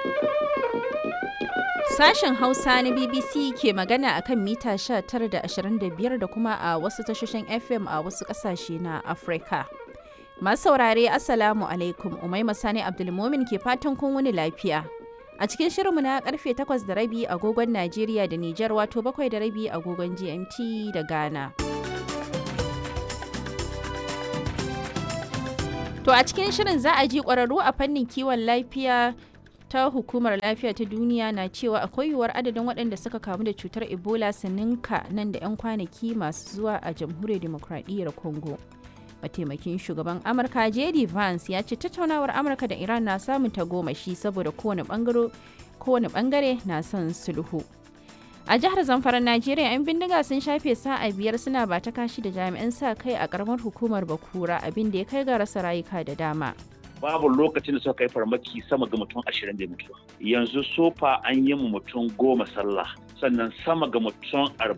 Sashen Hausa na BBC ke magana a kan mita 19 da 25 da kuma a wasu tashoshin FM a wasu ƙasashe na Afirka. Masu saurare Assalamu alaikum Umaima Sani Abdulmumin ke fatan kun wuni lafiya. A cikin shirinmu na karfe 8 da rabi agogon Najeriya da Nijar wato 7 da rabi agogon GMT da Ghana. To a cikin shirin za a ji ƙwararru a fannin kiwon lafiya ta hukumar lafiya ta duniya na cewa akwai yiwuwar adadin waɗanda suka kamu da cutar ebola su ninka nan da 'yan kwanaki masu zuwa a jamhuriyar demokradiyyar congo mataimakin shugaban amurka jd vance ya ce tattaunawar amurka da iran na samun tagomashi saboda kowane bangare na son sulhu a jihar zamfara najeriya 'yan bindiga sun shafe sa'a biyar suna ba ta kashi da jami'an sa kai a karamar hukumar bakura abin da ya kai ga rasa rayuka da dama babu lokacin da suka kai farmaki sama ga mutum ashirin da mutuwa yanzu sofa an yi mu mutum goma sallah sannan sama ga mutum